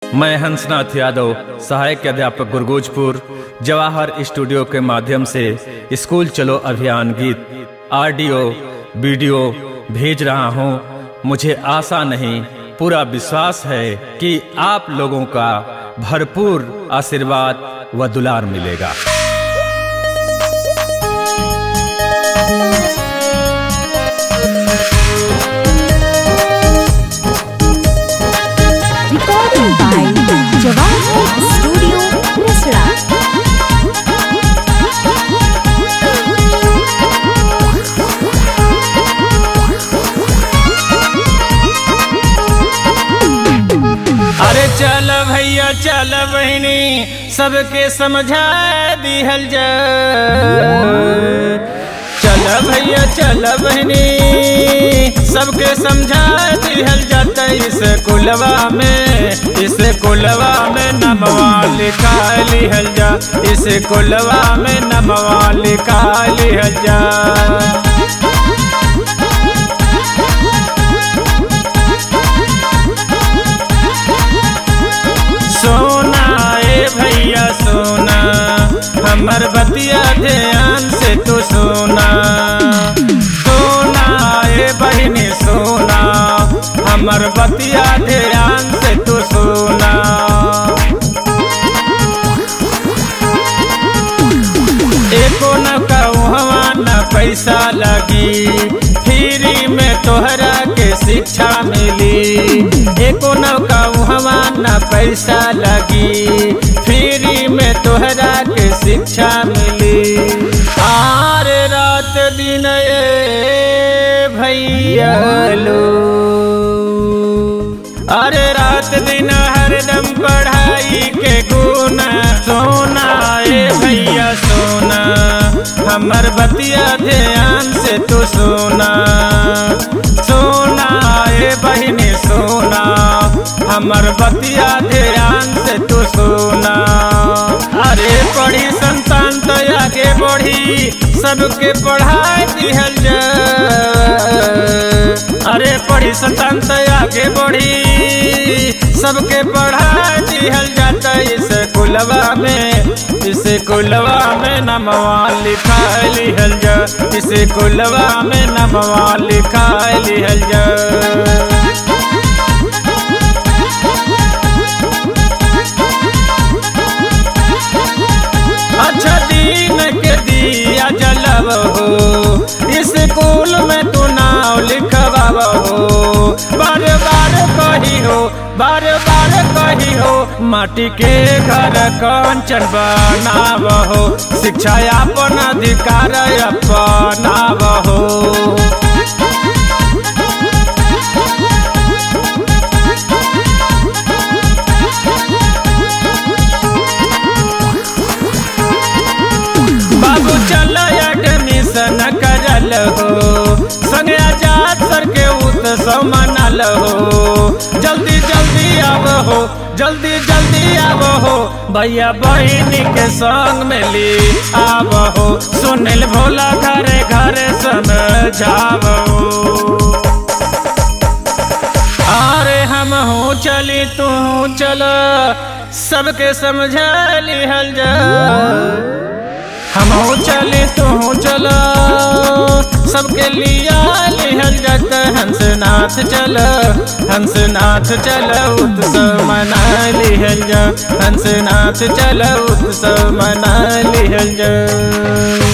मैं हंसनाथ यादव सहायक अध्यापक गुरगोजपुर जवाहर स्टूडियो के माध्यम से स्कूल चलो अभियान गीत ऑडियो वीडियो भेज रहा हूँ मुझे आशा नहीं पूरा विश्वास है कि आप लोगों का भरपूर आशीर्वाद व दुलार मिलेगा Recording by Jawahar Studio, Risra. अरे चल भैया चल बहनी सबके समझा दिहल जा चल भैया चल बहनी सबके समझा दिहल जाता इस कुलवा में इस कुलवा में नमवा लिखा लिहल जा इस कुलवा में नमवा लिखा लिहल जा सोना ए भैया सोना हमर बतिया ध्यान से तू सोना सोना ए बहनी सोना हमर बतिया ध्यान से तू सोना एको न कहवा न पैसा लगी फ्री में तोहरा के शिक्षा मिली एको न कहवा न पैसा लगी फ्री में तोहरा के शिक्षा मिली आर रात दिन ए भैया लो अरे रात दिन हरदम पढ़ाई के गुण सोना ए भैया सोना हमर बतिया ध्यान से तू सोना सोना ए बहिनी सोना हमर बतिया ध्यान से तू सोना अरे पढ़ी संतान तो आगे बढ़ी सबके पढ़ाई दिहल जा अरे पढ़ी संतान तो आगे बढ़ी सबके पढ़ाई दिहल जाता इस कुलवा में इस कुलवा में नमवा लिखा लिहल जा इस कुलवा में नमवा लिखा लिहल जा अच्छा दिन के दिया जलब हो स्कूल में तू नाव लिखवाब हो बार बार कही हो बार बार कही हो माटी के घर कंचन बनाव हो शिक्षा अपन अधिकार अपनाव हो बाबू चल एडमिशन करल हो संगे आजाद सर के उत्सव मनल हो जल्दी जल्दी आव हो जल्दी जल्दी आव हो भैया बहनी के संग में ली आव हो सुनिल भोला घरे घरे समझाव हो अरे हम हूँ चली तू चल सबके समझा लिहल जा हम हूँ चली तू चल सबके लिया लिहल जात हंसनाथ चल हंसनाथ चल उत्सव मना लिहल जा हंसनाथ चल उत्सव मना लिहल जा